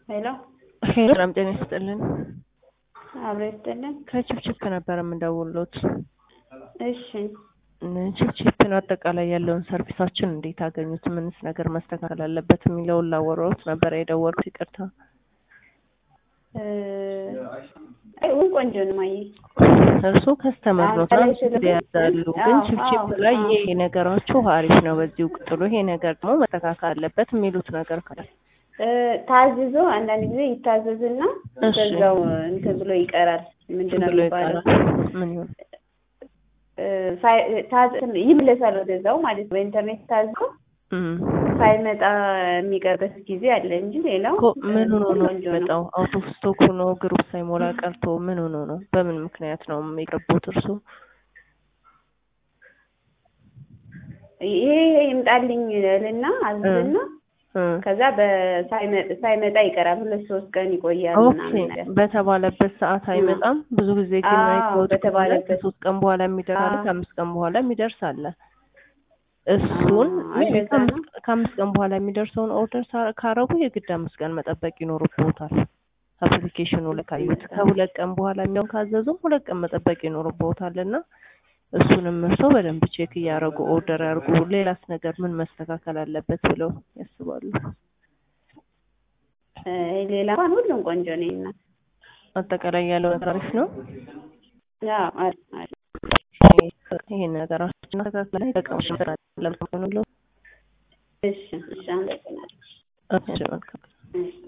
ሄሎ ሄሎ ሰላም ጤና ይስጥልን። አብሮ ይስጥልን። ከችፕችፕ ነበር የምንደውሎት። እሺ ችፕችፕን አጠቃላይ ያለውን ሰርቪሳችን እንዴት አገኙት? ምንስ ነገር መስተካከል አለበት የሚለውን ላወራዎት ነበር የደወልኩት። ይቅርታ። አይ ሁን ቆንጆ ነው ማየ እርሱ ከስተመር ነው አዎ፣ ትናንት ጊዜ ያዛሉ፣ ግን አዎ፣ ችፕችፕ አዎ፣ ላይ አዎ። ይሄ ነገራችሁ አሪፍ ነው፣ በዚሁ ቅጥሉ፣ ይሄ ነገር ደግሞ መስተካከል አለበት የሚሉት ነገር ካለ እ፣ ታዝዞ አንዳንድ ጊዜ ይታዘዝና እሺ። በዛው እንትን ብሎ ይቀራል። ምንድን ነው ብሎ የሚባለው? ይቀራል። ምን ይሆን? እ፣ ሳይ- ታዝ- ይመለሳል ወደዛው ማለት ነው። በኢንተርኔት ታዞ እም። ሳይመጣ የሚቀርበት ጊዜ አለ እንጂ ሌላው እኮ ምን ሆኖ ነው ቆንጆ ነው። የሚመጣው? አውት ኦፍ ስቶክ ሆኖ ግሩፕ ሳይሞላ ቀርቶ ምን ሆኖ ነው? በምን ምክንያት ነው የሚቀርቡት እርሱ? ይሄ ይሄ ይምጣልኝ ልና አዝዝና እ። ከዛ በሳይመ- ሳይመጣ ይቀራል። ሁለት ሶስት ቀን ይቆያል ኦኬ ምናምን ነገር በተባለበት ሰዓት አይመጣም። ብዙ ጊዜ ግን አዎ፣ አይተውት ከሆነ በተባለበት ከሶስት ቀን በኋላ የሚደርስ አለ፣ አዎ። ከአምስት ቀን በኋላ የሚደርስ አለ። እሱን አዎ፣ ሜይ ቢ እንደዛ ከአምስት ነው። ከአምስት ቀን በኋላ የሚደርሰውን ኦርደር ሳ- ካረጉ የግድ አምስት ቀን መጠበቅ ይኖርብዎታል። አፕሊኬሽኑ ላይ ካዩት ከሁለት ቀን በኋላ የሚሆን ካዘዙም ሁለት ቀን መጠበቅ ይኖርብዎታል እና እሱንም እርስዎ በደንብ ቼክ እያደረጉ ኦርደር ያርጉ። ሌላስ ነገር ምን መስተካከል አለበት ብለው ያስባሉ? እ፣ ሌላ እንኳን ሁሉም ቆንጆ ነው እና አጠቃላይ ያለው ነገር አሪፍ ነው። ያው አሪፍ አሪፍ ይሄን ነገራችን አስተካክለን ተቀምሽ ለምሳሌ ነው። እሺ እሺ አመሰግናለሁ። እሺ መልካም እሺ